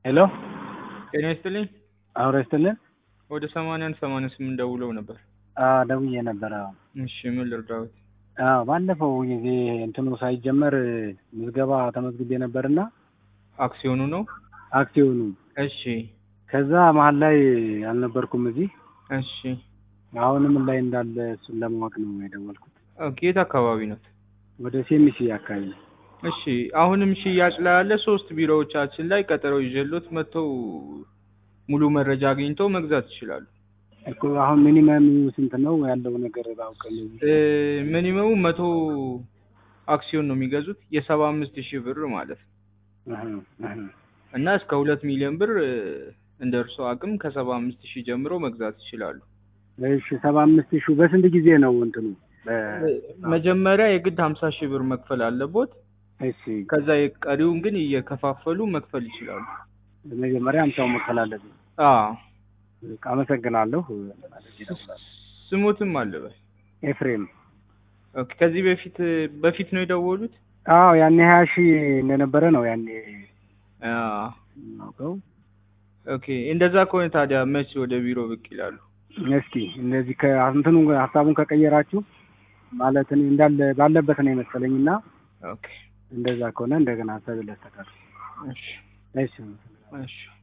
ሄሎ ጤና ይስጥልኝ። አብረ ይስጥልን። ወደ ሰማንያ አንድ ሰማንያ ስምንት ደውለው ነበር። አዎ ደውዬ ነበረ። አዎ እሺ ምን ልርዳዎት? አዎ ባለፈው ጊዜ እንትኑ ሳይጀመር ምዝገባ ተመዝግቤ ነበርና አክሲዮኑ ነው። አክሲዮኑ እሺ ከዛ መሀል ላይ አልነበርኩም እዚህ። እሺ አሁን ምን ላይ እንዳለ እሱን ለማወቅ ነው የደወልኩት። ኦኬ። የት አካባቢ ነው? ወደ ሴሚሲ አካባቢ ነው። እሺ አሁንም ሽያጭ ላይ ያለ ሶስት ቢሮዎቻችን ላይ ቀጠሮ ይዤሎት መጥተው ሙሉ መረጃ አግኝተው መግዛት ይችላሉ። እኮ አሁን ሚኒመም ስንት ነው ያለው ነገር ባውቅ እንደዚህ። እ ሚኒመሙ መቶ አክሲዮን ነው የሚገዙት የሰባ አምስት ሺህ ብር ማለት ነው እህ እህ እና እስከ ሁለት ሚሊዮን ብር እ እንደ እርስዎ አቅም ከሰባ አምስት ሺህ ጀምሮ መግዛት ይችላሉ። እሺ ሰባ አምስት ሺህ በስንት ጊዜ ነው እንትኑ? በ- መጀመሪያ የግድ ሀምሳ ሺህ ብር መክፈል አለቦት። እሺ ከዛ የቀሪውን ግን እየከፋፈሉ መክፈል ይችላሉ። መጀመሪያ አምሳው መክፈል አለብኝ። አዎ በቃ አመሰግናለሁ። ስሙትም አለበል። ኤፍሬም ኦኬ። ከዚህ በፊት በፊት ነው የደወሉት? አዎ ያኔ ሀያ ሺህ እንደነበረ ነው ያኔ አዎ የማውቀው። ኦኬ። እንደዛ ከሆነ ታዲያ መቼ ወደ ቢሮ ብቅ ይላሉ? እስኪ እንደዚህ ከእንትኑ ሀሳቡን ከቀየራችሁ ማለት እኔ እንዳለ ባለበት ነው የመሰለኝ እና ኦኬ። እንደዛ ከሆነ እንደገና ሀሳብ ላስተካክል። እሺ እሺ እሺ